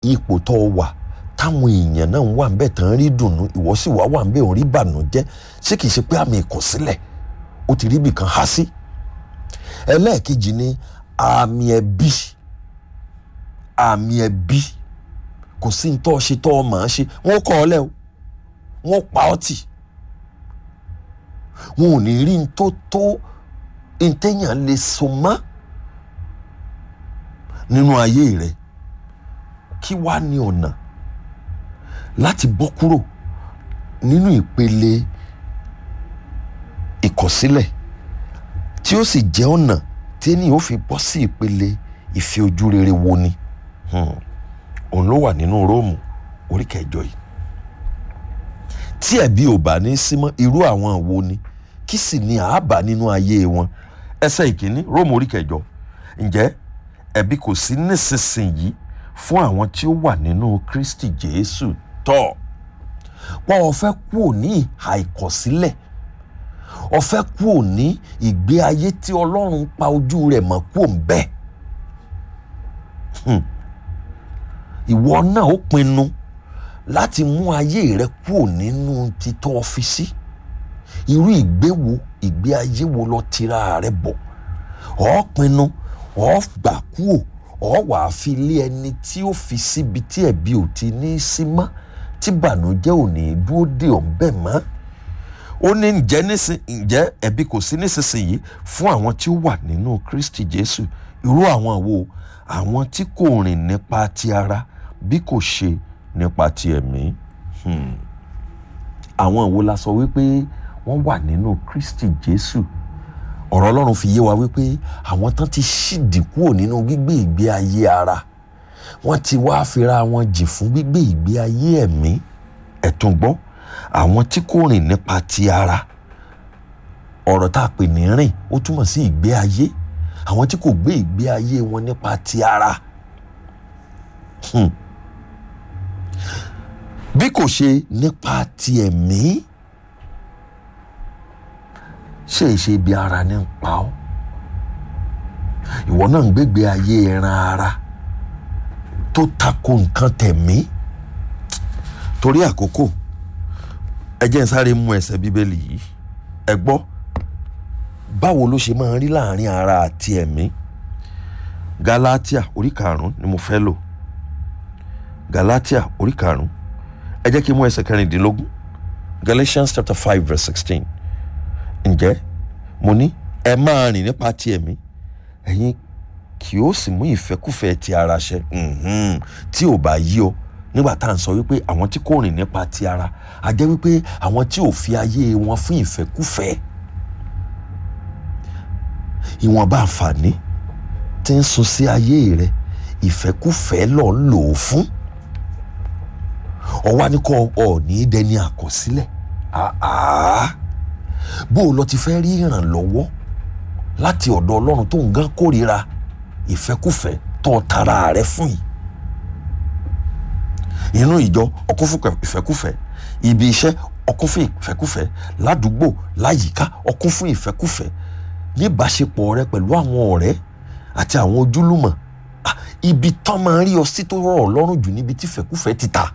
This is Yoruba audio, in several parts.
ipò tó o wà táwọn èèyàn náà wà ń bẹ̀ tán rí dùnnú ìwọ sì wá wà ń bẹ̀ òun rí bànújẹ́ ṣé kìí ṣe pé àmì ìkọ̀sílẹ̀ ó ti rí ibì kan há sí ẹlẹ́ẹ̀kejì ni àmì ẹ̀bí àmì ẹ̀bí kò sí ní tọ́ ṣe tọ́ ọ màá ṣe wọ́n kọ́ ọ lẹ́ o wọ́n pa ọ́ tì wọn ò ní rí n tó tó ntẹ́yàn lè so mọ́ nínú ayé rẹ kí wàá ní ọ̀nà láti bọ́ kúrò nínú ìpele ìkọ̀sílẹ̀ tí ó sì jẹ́ ọ̀nà tí ènìyàn ó fi bọ́ sí ìpele ìfẹ́ ojú rere wo ni òun ló wà nínú róòmù orí kẹjọ yìí tí ẹ̀bi ò bá ní símọ́ irú àwọn wo ni kí sì ni àábà nínú ayé wọn ẹsẹ̀ ìkíní róòmù orí kẹjọ ǹjẹ́ ẹ̀bi kò sí nísinsìnyí fún àwọn tí ó wà nínú kristi jésù tọ́ wọn ò fẹ́ kúò ní ìhà ìkọ̀sílẹ̀ ó fẹ́ kúò ní ìgbé ayé tí ọlọ́run pa ojú rẹ̀ mọ́ kúò ń bẹ́ẹ̀ ìwọ náà ó pinnu láti mú ayé rẹ kúò nínú títọ́ ọ́fíìsì irú ìgbé wo ìgbé ayé wo lọ tira rẹ bọ̀ ọ́ pinnu ọ́ gbà kúò ọ́ wàá fi lé ẹni tí ó fi síbi tí ẹ̀bi ò ti ní í sí mọ́ tí bànújẹ́ ò ní í dúró dè ọ́ bẹ́ẹ̀ mọ́ ó ní ǹjẹ́ nísìn ǹjẹ́ ẹ̀bi kò sí nísinsìnyí fún àwọn tí ó wà nínú Kristi Jésù irú àwọn wo àwọn tí kò rìn nípa ti ara bí kò ṣe nípa ti ẹ̀mí àwọn wo la sọ wípé wọ́n wà nínú Kristi Jésù ọ̀rọ̀ Ọlọ́run fi yé wa wípé àwọn tán ti ṣìdí kúrò nínú gbígbé ìgbé ayé ara wọ́n ti wá fira wọn jì fún gbígbé ìgbé ayé ẹ̀mí ẹ̀tún gbọ́ àwọn tí kò rìn nípa ti ara ọ̀rọ̀ tá a pè ní rìn ó túmọ̀ sí ìgbé ayé àwọn tí kò gbé ìgbé ayé wọn nípa ti ara hmm. bí kò ṣe nípa ti ẹ̀mí ṣe é ṣe ibi ara ní ń pa ọ́ ìwọ náà ń gbégbé ayé ẹran ara tó tako nǹkan tẹ̀mí torí àkókò ẹ jẹ́ n sáré mú ẹsẹ̀ bíbélì yìí ẹ gbọ́ báwo ló ṣe máa ń rí láàrin ara àti ẹ̀mí Galatia orí karùn-ún ni mo fẹ́ lò Galatia orí karùn-ún ẹ jẹ́ kí n mú ẹsẹ̀ kẹrìndínlógún Galatians chapter five verse sixteen ǹjẹ́ mo ní ẹ máa rìn nípa ti ẹ̀mí ẹ̀yin kì ó sì mú ìfẹ́kùfẹ́ ti ara ṣẹ tí ò bá yí ọ nígbà tá à ń sọ wípé àwọn tí kò rìn nípa ti ara a jẹ́ wípé àwọn tí ò fi ayé wọn fún ìfẹ́kùfẹ́ ìwọ̀nba àǹfààní tí ń sun sí ayé rẹ ìfẹ́kùfẹ́ lọ ń lò ó fún ọwọ́ ni kò ọ̀ọ́ni dẹni àkọsílẹ̀ bó o lọ ti fẹ́ rí ìrànlọ́wọ́ láti ọ̀dọ̀ ọlọ́run tó ń gán kórìíra ìfẹ́kùfẹ́ tó tara rẹ fún yìí inú ìjọ ọkún fún ìfẹ́kùfẹ́ ibi iṣẹ́ ọkún fún ìfẹ́kùfẹ́ ládùúgbò láyìíká ọkún fún ìfẹ́kùfẹ́ níbáṣepọ̀ rẹ pẹ̀lú àwọn ọ̀rẹ́ àti àwọn ojúlùmọ̀ ibi tán máa ń rí ọ sí tó rọ̀ lọ́rùn jù níbi tí ìfẹ́kùfẹ́ ti ta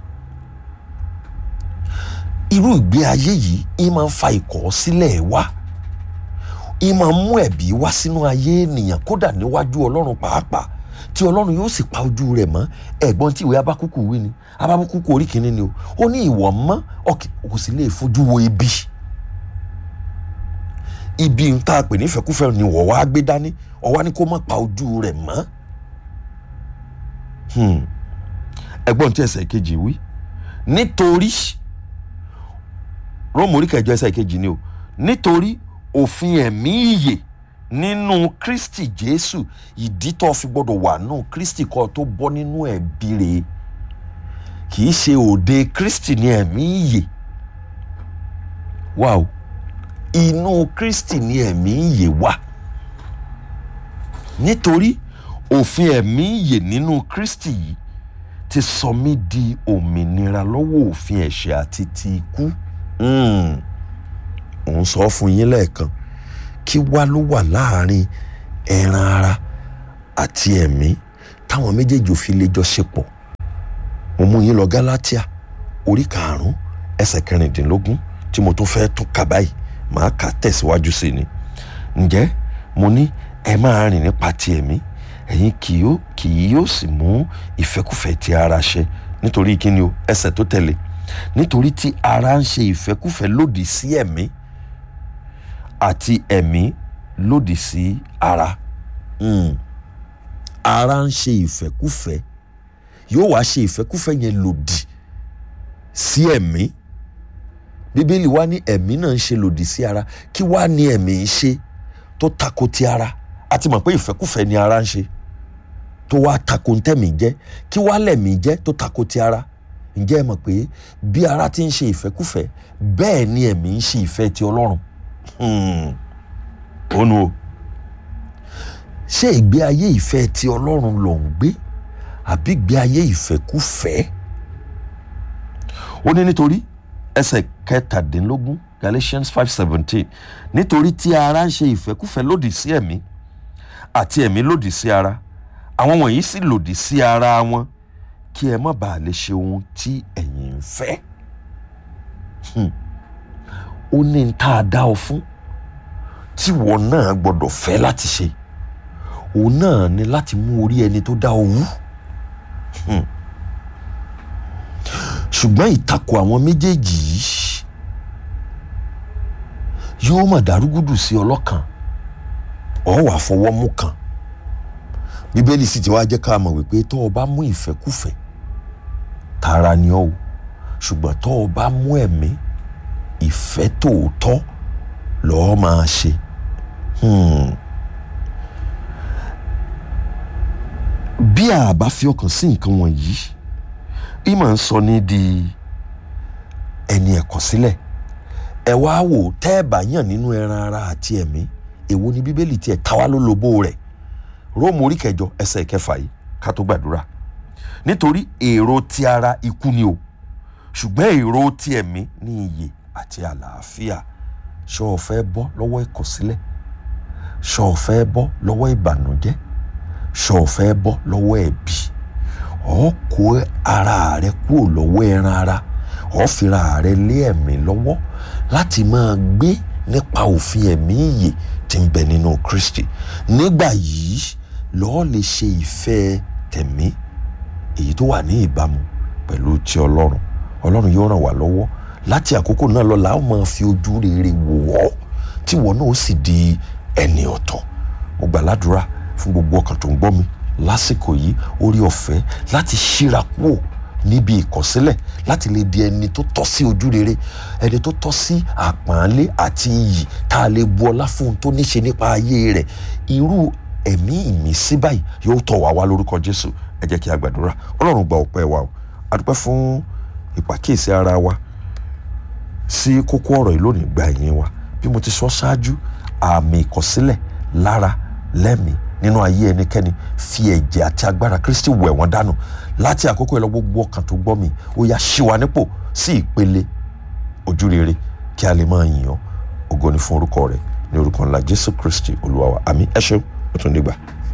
irú ìgbé ayé yìí ń máa ń fa ìkọ̀sílẹ̀ wá ń máa ń mú ẹ̀bí wá sínú ayé ènìyàn kódà níwájú ọlọ́run pàápàá tí ọlọ́run yóò sì pa ojú rẹ̀ mọ́ ẹ̀gbọ́n tí ìwé abákúkú wí ni abákúkú orí kìíní ni o ó ní ìwọ mọ́ kò sì lè fojú wo ibi ibi ń tá a pè ní ìfẹ́kúfẹ́ ni wọ́n wá gbé dání ọwá ní kó má pa ojú rẹ̀ mọ́ ẹ̀gbọ́n tí ẹsẹ̀ kejì wí nítorí róòmù orí kẹjọ ẹsẹ̀ kejì ni o nítorí òfin ẹ̀mí ìyè nínú kristi jésù ìdí tó fi gbọdọ̀ wà nù kristi kó tó bọ́ nínú ẹ̀bi rẹ̀ kì í ṣe òde kristi ní ẹ̀mí ìyè wà o inú kristi ní ẹ̀mí ìyè wà nítorí òfin ẹ̀mí ìyè nínú kristi yìí ti sọ mí di òmìnira lọ́wọ́ òfin ẹ̀ṣẹ̀ àti ti ikú òun sọ fún yín lẹ́ẹ̀kan kí wá ló wà láàrin ẹran ara àti ẹ̀mí táwọn méjèèjì ò fi lè jọ ṣe pọ̀ mo mú yín lọ Gálátíà orí karùn-ún ẹsẹ̀ kẹrìndínlógún tí mo tún fẹ́ tún kà báyìí màá kà tẹ̀síwájú sí ni ǹjẹ́ mo ní ẹ máa rìn nípa ti ẹ̀mí ẹ̀yin kì yóò kì yóò sì mú ìfẹ́kùfẹ́ ti ara ṣẹ nítorí kíni o ẹsẹ̀ tó tẹ̀lé nítorí tí ara ń ṣe ìfẹ́kùfẹ́ lòdì sí ẹ̀mí àti ẹ̀mí lòdì sí ara mm. ara ń ṣe ìfẹ́kùfẹ́ yóò wá ṣe ìfẹ́kùfẹ́ yẹn lòdì sí ẹ̀mí bíbélì wá ní ẹ̀mí náà ń ṣe lòdì sí ara kí wá ní ẹ̀mí ń ṣe tó tako ti ara a ti mọ̀ pé ìfẹ́kùfẹ́ ni ara ń ṣe tó wá tako ntẹ́mí jẹ́ kí wá lẹ̀mí jẹ́ tó tako ti ara ǹjẹ́ ẹ mọ̀ pé bí ara ti ń ṣe ìfẹ́kùfẹ́ bẹ́ẹ̀ ni ẹ̀mí ń ṣe ìfẹ́ ti ọlọ́run ònu o ṣé ìgbé ayé ìfẹ́ ti ọlọ́run ló ń gbé àbí ìgbé ayé ìfẹ́kùfẹ́ ó ní nítorí ẹsẹ̀ kẹtàdínlógún Galatians five seventeen nítorí tí ara ń ṣe ìfẹ́kùfẹ́ lòdì sí ẹ̀mí àti ẹ̀mí lòdì sí ara àwọn wọ̀nyí sì lòdì sí ara wọn kí ẹ má bàa lè ṣe ohun tí ẹ̀yin ń fẹ́ ó ní n tá a dá ọ fún tí wọn náà gbọ́dọ̀ fẹ́ láti ṣe òun náà ni láti mú orí ẹni tó dá ọ wú ṣùgbọ́n ìtakò àwọn méjèèjì yìí yóò mà dàrúgùdù sí ọlọ́kan ọ wà fọwọ́ mú kan bíbélì sì ti wá jẹ́ ká mọ̀ wípé tó o bá mú ìfẹ́kùfẹ́ tara ni ọ́ o ṣùgbọ́n tó o bá mú ẹ̀mí ìfẹ́ tòótọ́ lọ́ọ́ máa ṣe. bí a bá fi ọkàn sí nǹkan wọ̀nyí ìmọ̀ ń sọ ní di ẹni ẹ̀kọ́ sílẹ̀ ẹ wá wò tẹ́ ẹ bá yàn nínú ẹran ara àti ẹ̀mí èwo ni bíbélì tiẹ̀ ta wá lólobó rẹ̀ róòmù orí kẹjọ ẹsẹ̀ kẹfà yìí ká tó gbàdúrà nítorí èrò ti ara ikú ni o ṣùgbọ́n èrò ti ẹ̀mí ní iyè àti àlàáfíà ṣé o fẹ́ bọ́ lọ́wọ́ ìkọ̀sílẹ̀ ṣé o fẹ́ bọ́ lọ́wọ́ ìbànújẹ́ ṣé o fẹ́ bọ́ lọ́wọ́ ẹ̀bi ọ kó ara rẹ kúrò lọ́wọ́ ẹran ara ọ fira rẹ lé ẹ̀mí lọ́wọ́ láti máa gbé nípa òfin ẹ̀mí ìyè tí ń bẹ nínú Kristi nígbà yìí lọ́ọ́ lè ṣe ìfẹ́ tẹ̀mí èyí tó wà ní ìbámu pẹ̀lú ti Ọlọ́run Ọlọ́run yóò ràn wá lọ́wọ́ láti àkókò náà lọ la ó máa fi ojú rere wò ọ́ tí ìwọ náà ó sì di ẹni ọ̀tọ̀ mo gbà ládùúrà fún gbogbo ọkàn tó ń gbọ́ mi lásìkò yìí orí ọ̀fẹ́ láti ṣíra kúò níbi ìkọ̀sílẹ̀ láti lè di ẹni tó tọ́ sí ojú rere ẹni tó tọ́ sí àpọ́nlé àti iyì tá a lè bu ọlá fún un tó níṣe nípa ayé rẹ̀ irú ẹ̀mí ìmísí báyìí yóò tọ̀ wá wá lórúkọ Jésù ẹ jẹ́ kí a gbàdúrà Ọlọ́run gba ọpẹ́ wa o a dúpẹ́ fún ìpàkíyèsí ara wa sí kókó ọ̀rọ̀ yìí lónìí gba ẹ̀yìn wa bí mo ti sọ ṣáájú àmì ìkọ̀sílẹ̀ lára lẹ́mìí nínú ayé ẹnikẹ́ni fi ẹ̀jẹ̀ àti agbára Kristi wẹ̀ wọ́n dànù láti àkókò ẹ̀ lọ gbogbo ọkàn tó gbọ́ mi ó yá ṣí wa nípò sí ìpele ojú rere kí a lè máa yìn ọ́ ògo ni fún orúkọ rẹ̀ ní orúkọ ńlá Jésù Kristi Olúwa wa àmín ẹ ṣeun ó tún dìgbà.